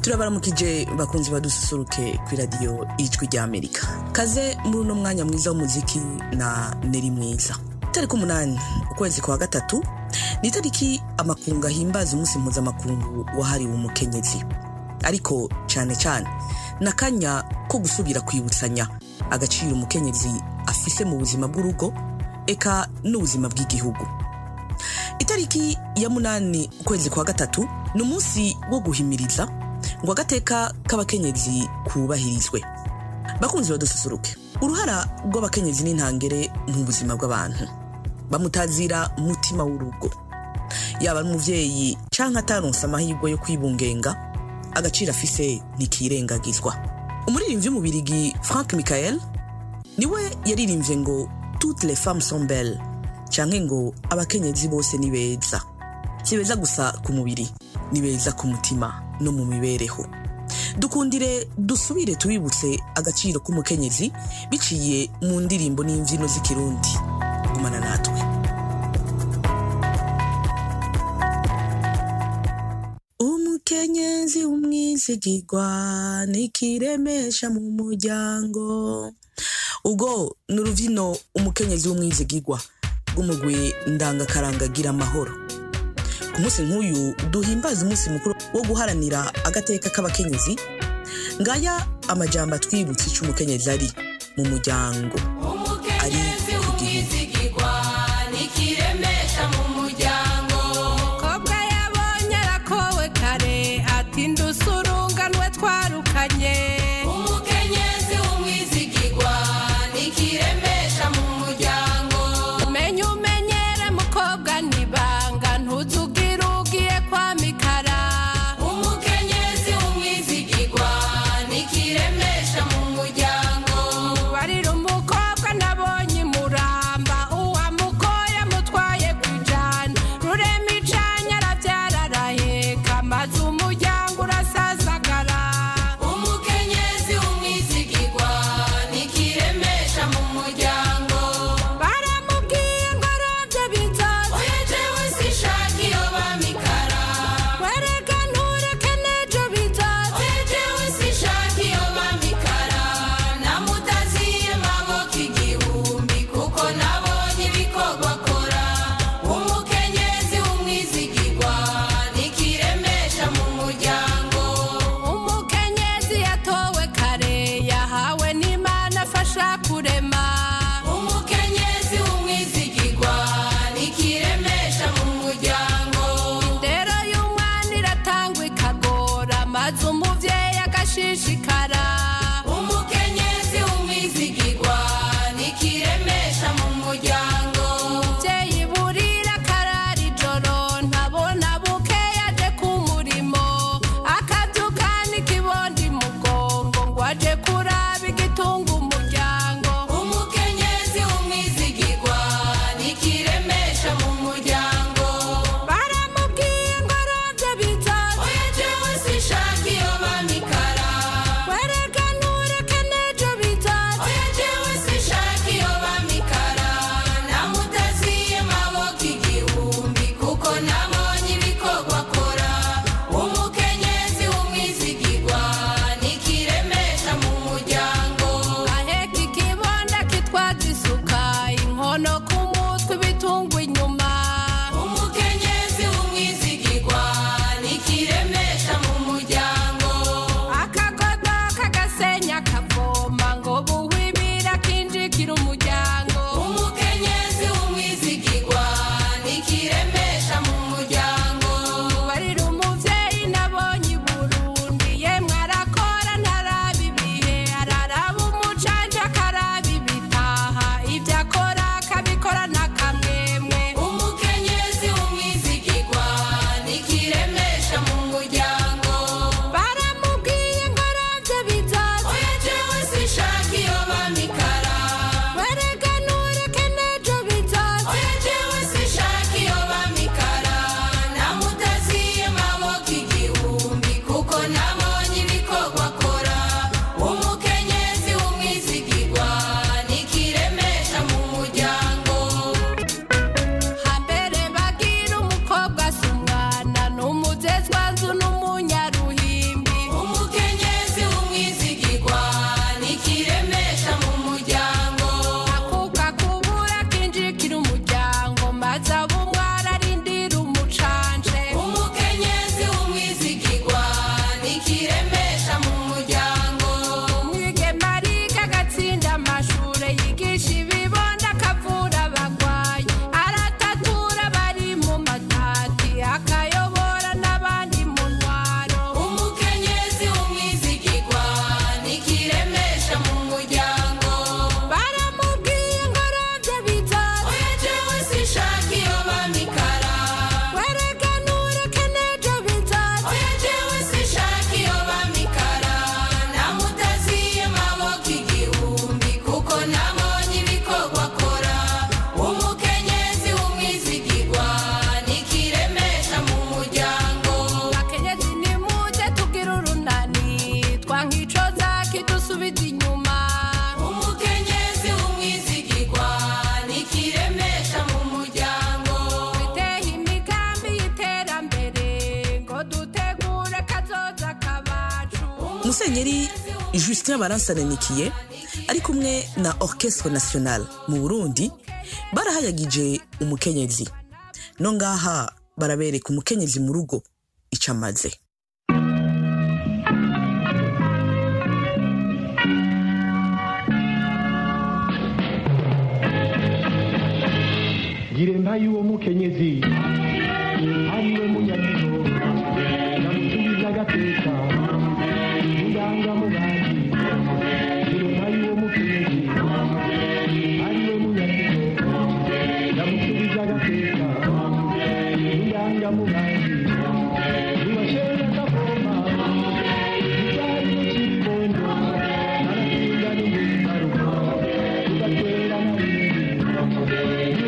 turabaramukije bakunzi badususuruke ku iradiyo ijwi rya amerika kaze muri uno mwanya mwiza w'umuziki na neri mwiza itariki umunani ukwezi kwa gatatu ni itariki amakungu ahimbaza umunsi mpuzamakungu wahariwe umukenyezi ariko cyane cyane ni akanya ko gusubira kwibutsanya agaciro umukenyezi afise mu buzima bw'urugo eka n'ubuzima bw'igihugu itariki ya munani ukwezi kwa gatatu ni umunsi wo guhimiriza ngo agateka k'abakenyezi kubahirizwe bakunzi badususuruke uruhara rw'abakenyezi n'intangere mu buzima bw'abantu bamutazira umutima w'urugo yaba ari umubyeyi cyangwa ataronse amahirwe yo kwibungenga agaciro afise ntikirengagizwa umuririmbyi w'umubirigi frank michael niwe yaririmbye ngo toutes les femmes sont belles canke ngo abakenyezi bose ni beza si beza gusa ku mubiri ni beza ku mutima no mu mibereho dukundire dusubire tubibutse agaciro k'umukenyezi biciye mu ndirimbo n'imbyino z'ikirundi gumana natwe umukenyezi umwizigirwa nikiremesha mu muryango ubwo ni urubyino umukenyezi w'umwizigirwa rw'umugwi ndangakarangagira amahoro ku munsi nk'uyu duhimbaza umunsi mukuru wo guharanira agateka k'abakenyezi ngaya amajambo atwibutsa icyo umukenyezi ari mu muryango ari ku gihugu kobwa yabonye arakowe kare ati ndusurunganwe twarukanye umukenyezi w'umwizigirwa nikiremesha mu muryango umenye umenyere mukobwa nibanga ntuzugire ugiye kwa mikara umukenyezi w'umwizigirwa nikiremesha mu muryango barira umukobwa nabonye imuramba uwamukoye mutwaye kwijana rurema icanya arabyara araheka maze umuryango urasazagara umukenyezi w'umwizigirwa nikiremesha mu muryango baramubwiye ngo arabye bizoze oya jewe sishaka iyo bamikara wereka ntureke n'ejo bizoze oya jewe sishaka iyo bamikara namutaziye maboko igihumbi kuko nabonye ibikorwa akora umukenyezi w'umwizigirwa nikiremesha mu muryango umukenyezi yatowe kare yahawe n'imana afasha kurema umukenyezi w'umwizigirwa nikiremesha mu muryango indero y'umwana iratangwa ikagora maze umubyeyi agashishikara umukenyezi w'umwizigirwa nikiremesha mu muryango umubyeyi burira akarara ijoro ntabona buke yaje ku murimo akabyuka n'ikibondi mugongo ngo aje kuraba igitunga umuryango umukenyezi w'umwizigirwa nikiremesha mu muryango baramubwiye ngo arabye bizoze oya jewe sishaka iyo bamikara wereka ntureke n'ejo bizoze oya jewe sishaka iyo bamikara namutaziye maboko igihumbi kuko nabonye ibikorwa akora umukenyezi w'umwizigirwa nikiremesha mu muryango aheka ikibonda kitwaza isuka inkono ku mutwe ibitungwa inyuma umukenyezi w'umwizigirwa nikiremesha mu muryango akagodo kagasenya kavoma ngo buhwibira kinjikira umuryango umukenyezi w'umwizigirwa nikiremesha mu muryango barira umuvyeyi nabonye i burundi yemwe arakora ntaraba ibihe araraba umucanja akaraba ibitaha ibyo akora akabikora n'akamwemwe musenyeri justin baransananikiye ari kumwe na orchestre national mu burundi barahayagije umukenyezi no ngaha barabereka umukenyezi mu rugo ico amaze ngire mpayiwo mukenyezi ariwe munyagiro namusubiza agateka muganga mubanzi ngire mpayiwo mukenyezi ariwe munyagiro namusubiza agateka muganga mubanzi nibashenya akavoma ibyari n'ikiribondo naratinda n'umumaro tugatera na bibiri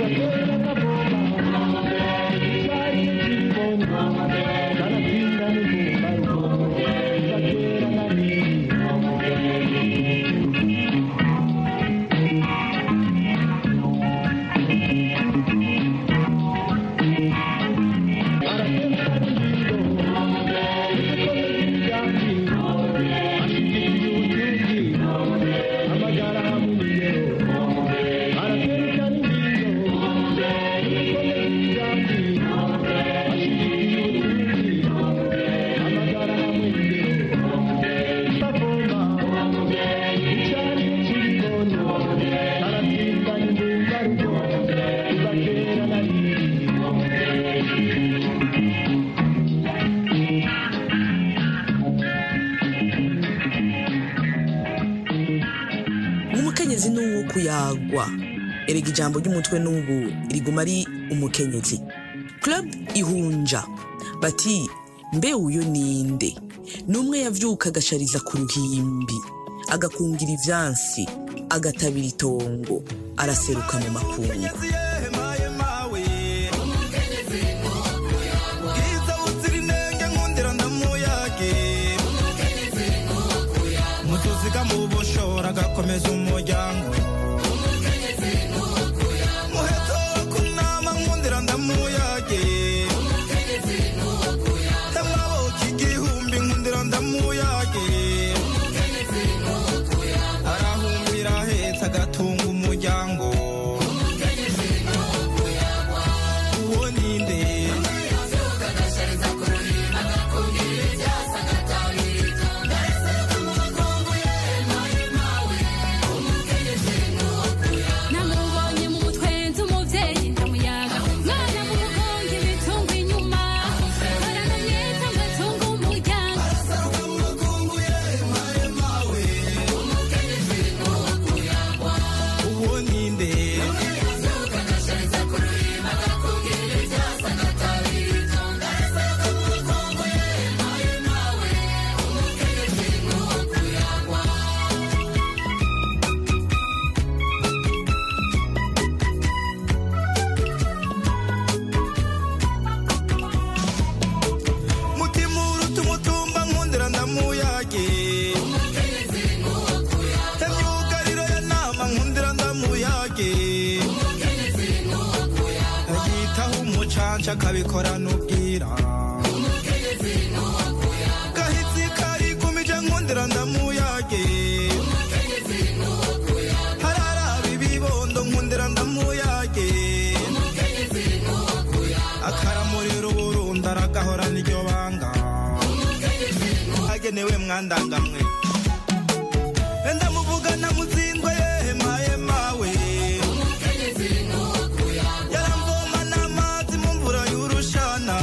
amagara hamwe n'ingero araterekana ingingo umukenyezi n'uwo kuyagwa erega ijambo ry'umutwe n'ubu riguma ari umukenyezi club ihunja bati mbe uyo ninde n'umwe yavyuka agashariza ku ruhimbi agakungira ivyansi agatabira itongo araseruka mu makungu mutuziga mu bushora agakomeza umuryango muheto wo kunama nkundira ndamuyage tamaboko igihumbi nkundira ndamuyage arahumbira ahetse agatunga umuryango uwo ninde namubonye mu mutwenzi umuvyeyi ndamuyaga mwana mu mugongo ibitunga inyuma korana umwete ngatunga umuryango uwo ninde mutima uruta umutumba nkundira ndamuyage imyugariro ya nama nkundira ndamuyage yitaho umucanca akabikorana ubwira gahitsi karigumije nkundira ndamuyage hararaba ibibondo nkundira ndamuyage akaramurira uburundi aragahorana iryo banga agenewe mwandangamwe ndamuvugana muzindwe yemaye mawe yaramvoma n'amazi mu mvura y'urushana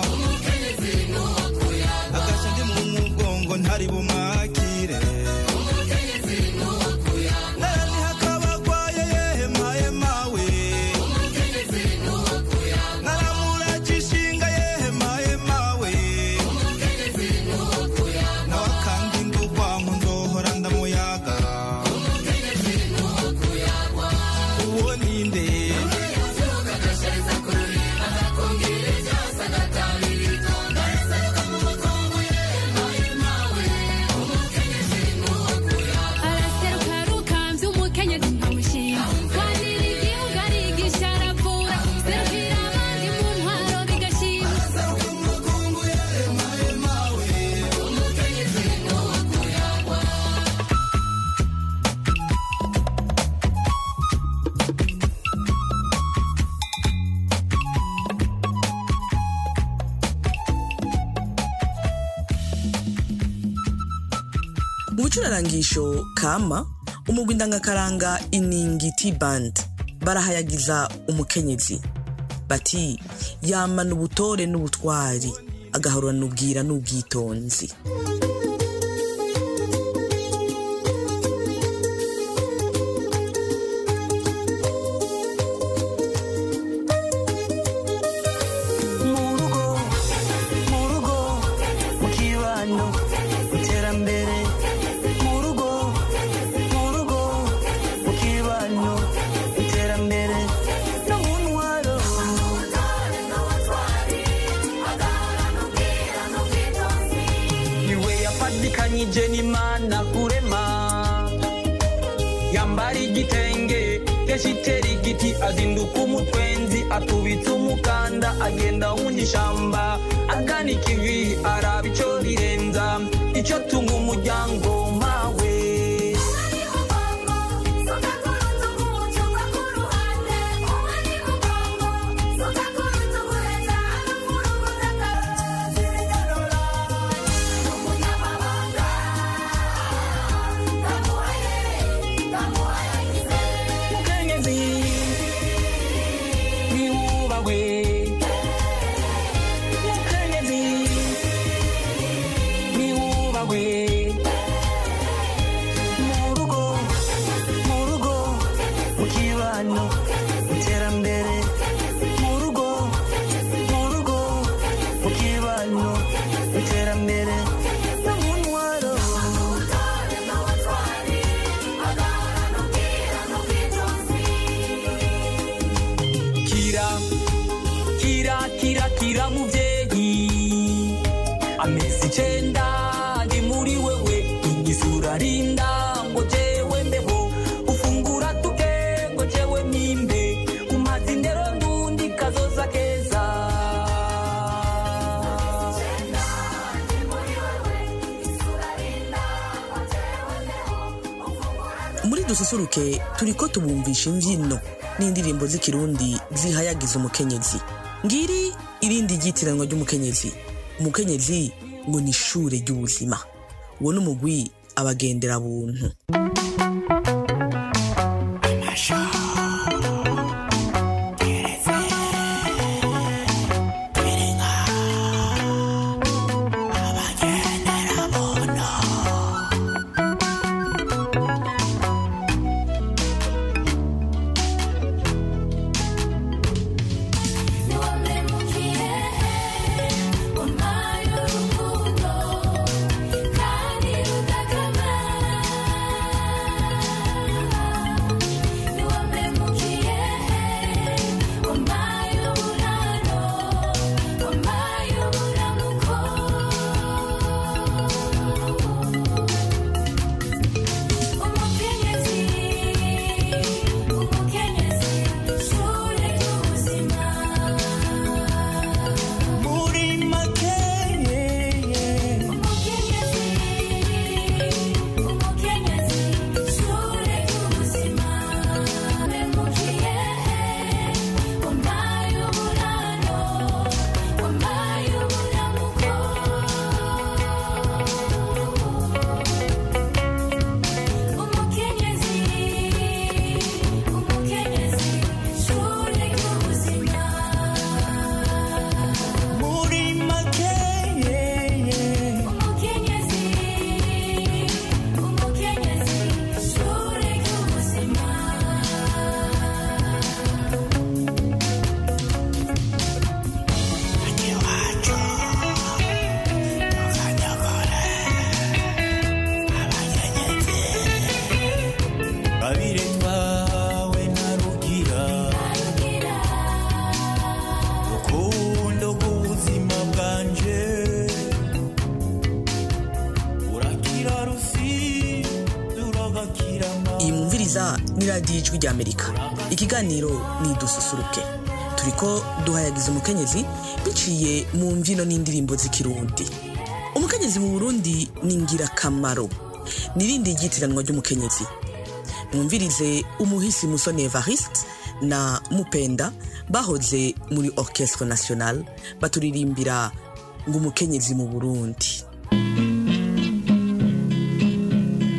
agasha ndi mu mugongo ntari bumwakire naraniha kabagwaye yemaye mawe naramuragishinga yemaye mawe nawe kandi ndugwanko nzohora ndamuyaga gicurarangisho kama umugwi ndangakaranga iningiti band barahayagiza umukenyezi bati yamana ubutore n'ubutwari agahorana ubwira n'ubwitonzi mu rugo mu rugo mu kibano iterambere mu rugo mu rugo mu kibano iterambere no mu ntwaro iwe yafatikanyije n'imana kurema yambara igitenge yashitera igiti azinduka umutwenzi atubitse umukanda agenda ahunga ishamba agana ikivi araba ico rirenza ico tunga umuryango mawe mukenyezi niwubahwe mukenyezi niwubahwe mu rugo mu rugo mu kibano iterambere mu rugo mu rugo mu kibano iterambere no mu ntwaro kira kira kira kira muvyeyi amezi icenda ndi muri wewe igisura rinda ngo jewe mbeho ufungura tuke ngo jewe mimbe kumazi ndero ndundi kazoza keza muri dususuruke turiko tubumvisha imvyino n'indirimbo z'ikirundi zihayagiza umukenyezi ngiri irindi ryitiranwa ry'umukenyezi umukenyezi ngo ni ishure ry'ubuzima uwo n'umugwi abagendera buntu muri makeye muri makeye babire twawe na rugira rukundo rw'ubuzima bwanje uragira rusi turagakirama iyi mwumviriza ni radiyo ijwi ry'amerika ikiganiro ni dususuruke turiko duhayagiza umukenyezi biciye mu mvyino n'indirimbo z'ikirundi umukenyezi mu burundi ni ingirakamaro nirindi ryitiranwa ry'umukenyezi mwumvirize umuhisi musoni evariste na mupenda bahoze muri orchestre national baturirimbira ngo umukenyezi mu burundi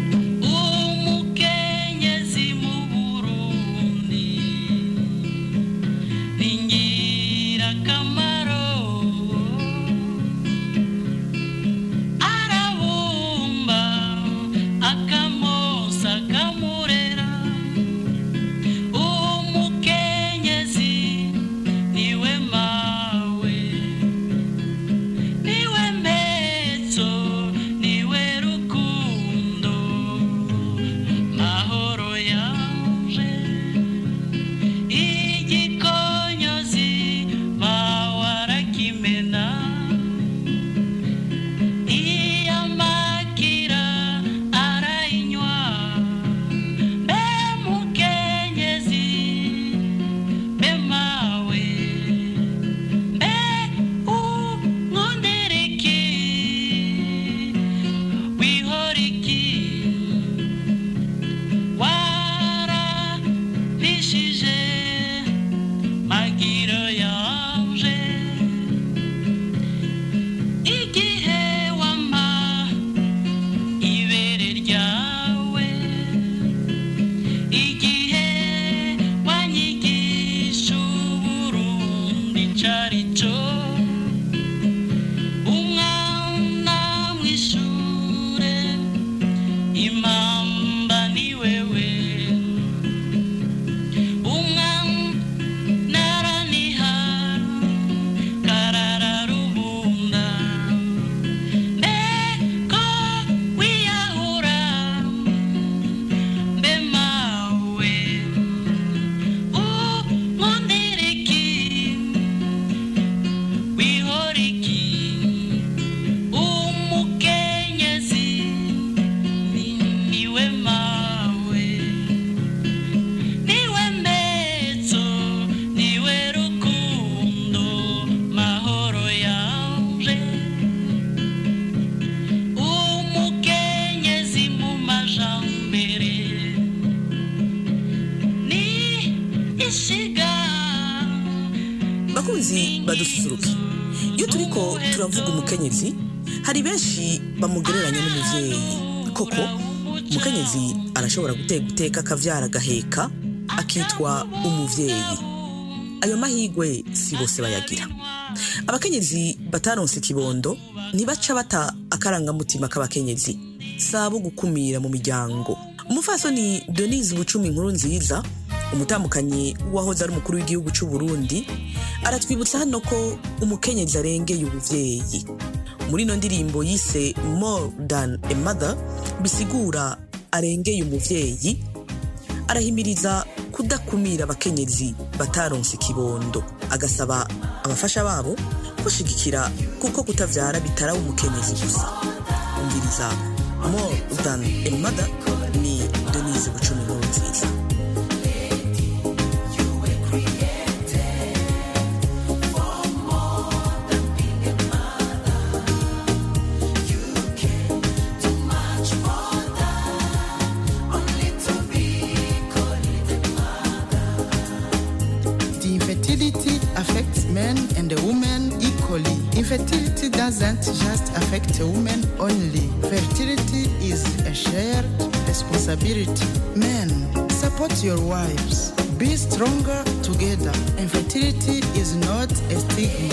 bakunzi badususuruke iyo turiko turavuga umukenyezi hari benshi bamugereranya n'umuvyeyi koko umukenyezi arashobora guteka guteka akavyara agaheka akitwa umuvyeyi ayo mahigwe si bose bayagira abakenyezi bataronse ikibondo ntibaca bata akarangamutima k'abakenyezi sabo gukumira mu miryango umufasoni denise bucumi inkuru nziza umutambukanyi wahoze ari umukuru w'igihugu cy'u Burundi aratwibutsa hano ko umukenyezi arengeye ubuvyeyi muri ino ndirimbo yise more than a mother bisigura arengeye umuvyeyi arahimiriza kudakumira abakenyezi bataronse ikibondo agasaba abafasha babo gushigikira kuko kutavyara bitaraba umukenyezi gusa umviriza more than a mother ni denise bucumi inkuru nziza The infertility affects men and the women equally. Infertility doesn't just affect a woman only. Fertility is a shared responsibility. Men, support your wives. Be stronger together. Infertility is not a stigma.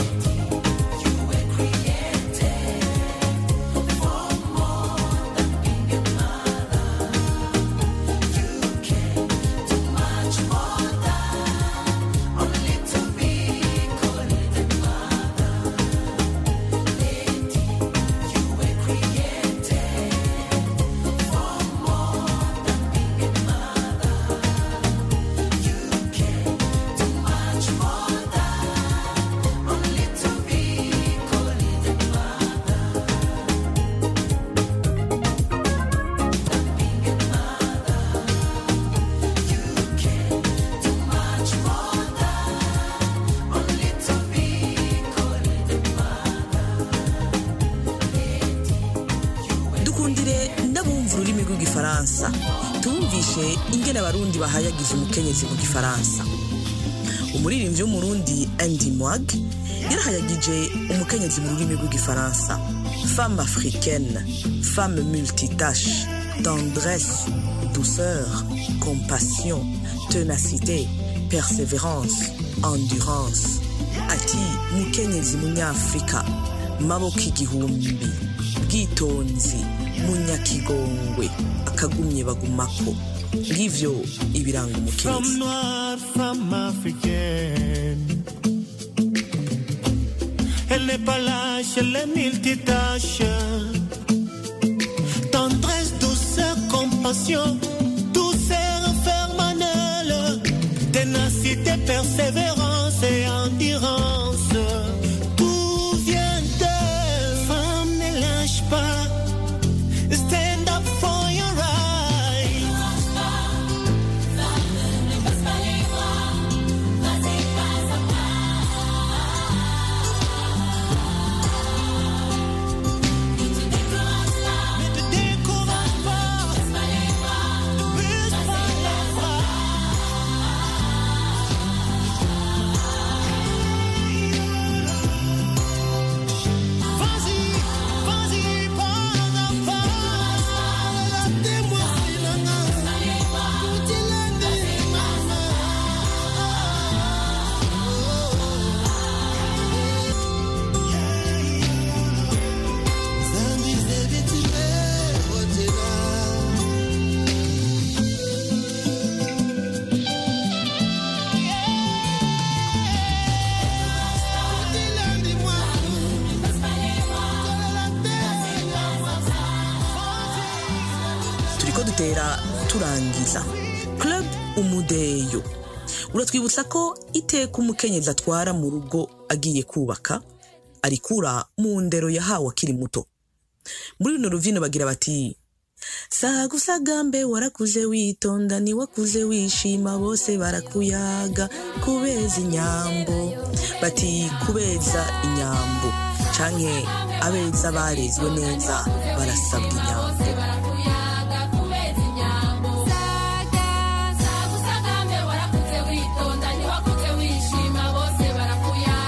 dukundire ndabumva ururimi rw'igifaransa tubumvishe ingene abarundi bahayagiza umukenyezi mu gifaransa umuririmbyi w'umurundi andy mwag yarahayagije umukenyezi mu rurimi rw'igifaransa femme africaine femme multitâche tendresse douceur compassion ténacité persévérance endurance ati mukenyezi munyafurika maboko igihumbi bwitonzi munyakigongwe akagumye bagumako ngivyo ibiranga umukenyezi Femme noire, femme africaine. Elle n'est pas lâche, elle est multitâche. Tendresse, douceur, compassion, douceur ferme en elle. Ténacité, persévérance et endurance. Tout vient d'elle. Femme ne lâche pas. Stand up for your right. Ne te décourage pas. Ne baisse pas les bras. Vas-y, vas-y, pas à pas. Laisse-moi turiko dutera turangiza club umudeyo uratwibutsa ko iteka umukenyezi atwara mu rugo agiye kubaka arikura mu ndero yahawe akiri muto muri runo ruvino bagira bati sagusagambe warakuze witonda niwakuze wishima bose barakuyaga kubeza inyambo bati kubeza inyambo canke abeza barezwe neza barasabwa inyambo barakuyaga kubeza inyambo saga sagusagambe warakuze witonda ntiwakuze wishima bose barakuyaga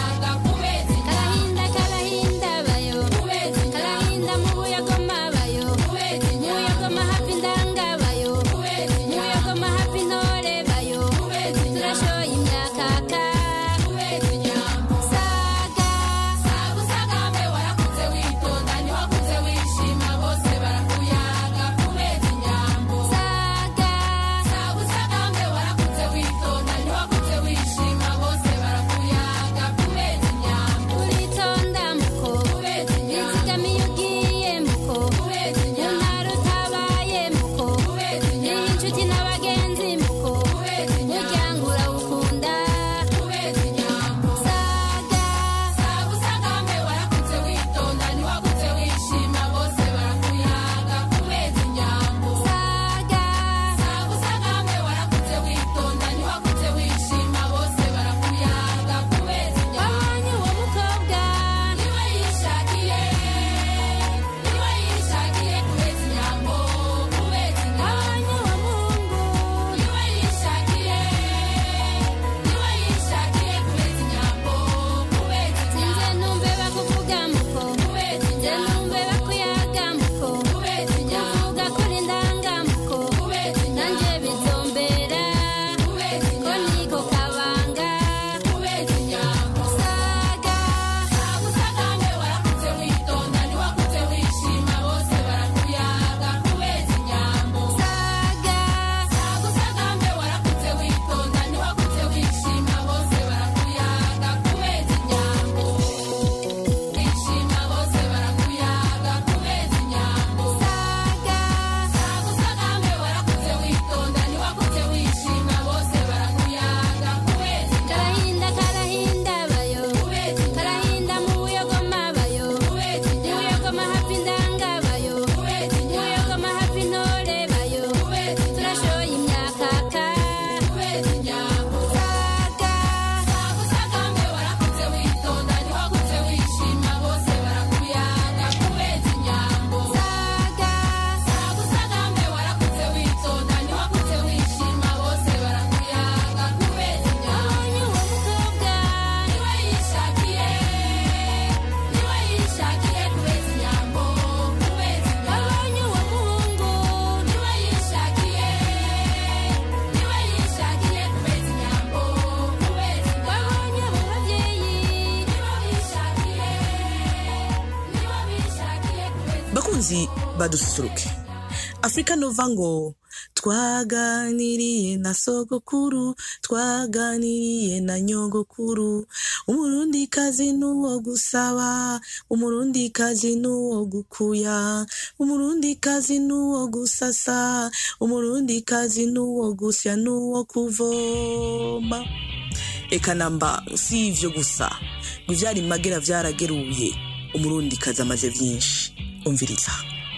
bakunzi badususuruke afurika nova ngo twaganiriye na sogokuru twaganiriye na nyogokuru umurundikazi n'uwo gusaba umurundikazi n'uwo gukuya umurundikazi n'uwo gusasa umurundikazi n'uwo gusya n'uwo kuvoma eka namba si ivyo gusa ngo ivyari magera vyarageruye umurundikazi amaze vyinshi umviriza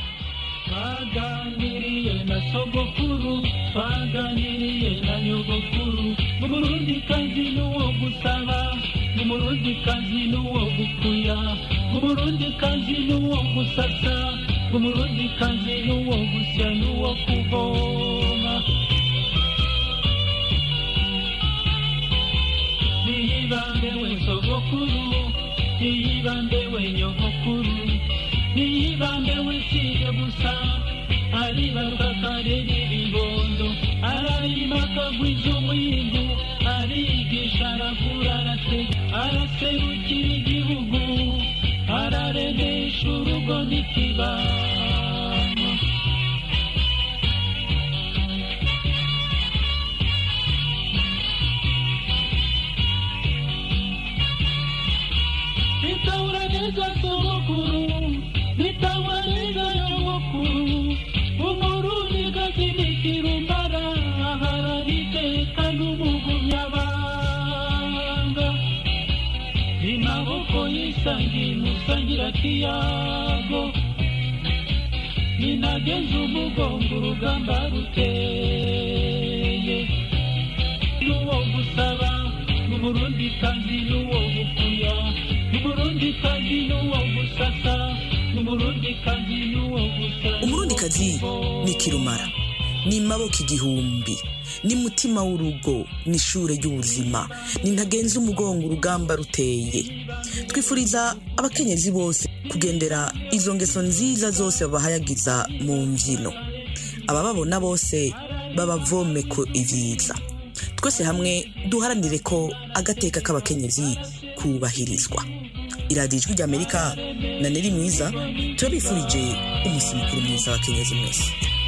twaganiriye na sogokuru twaganiriye na nyogokuru mu burundi kazi n'uwo gusaba mu burundi kazi n'uwo gukuya mu burundi kazi n'uwo gusasa mu burundi kazi n'uwo gusya n'uwo kuvoma niyibambe we sogokuru niyibambe we nyogokuru niyibambe we siye gusa aribaruka karera ibibondo ararima akagwiza umwimbu arigisha aravura arate- araserukira igihugu araremesha urugo n'ikibano nitahura neza sogokuru nitahura neza nyogokuru umurundi gazinikira umbara aharaniteka n'umugumyabanga imaboko yisangi musangira kiyago ninageze umugongo urugamba ruteye n'uwo gusaba n'umurundi kazi n'uwo gukuya n'umurundi kazi n'uwo gusasa n'umurundi kazi n'uwo gusasa umurundikazi ni kirumara ni maboko igihumbi ni mutima w'urugo ni ishure ry'ubuzima ni ntagenza umugongo urugamba ruteye twifuriza abakenyezi bose kugendera izo ngeso nziza zose babahayagiza mu mbyino abababona bose babavome ko ibyiza twese hamwe duharanire ko agateka k'abakenyezi kubahirizwa iradiyo ijwi ry'amerika na neri mwiza turabifurije umunsi mukuru mwiza w'abakenyezi mwese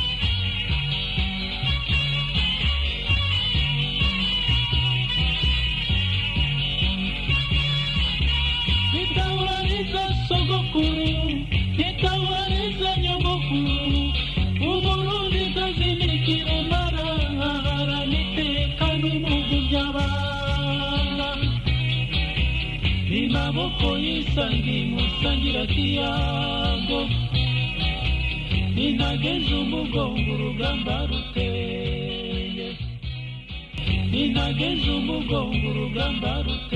nitahuraniza sogokuru nitahuraniza nyogokuru umurundi kazinikira umara aharaniteka n'umugu by'abana imaboko yisangi musangira kiyago ninageze umugongo urugamba ruteye ninageze umugongo urugamba ruteye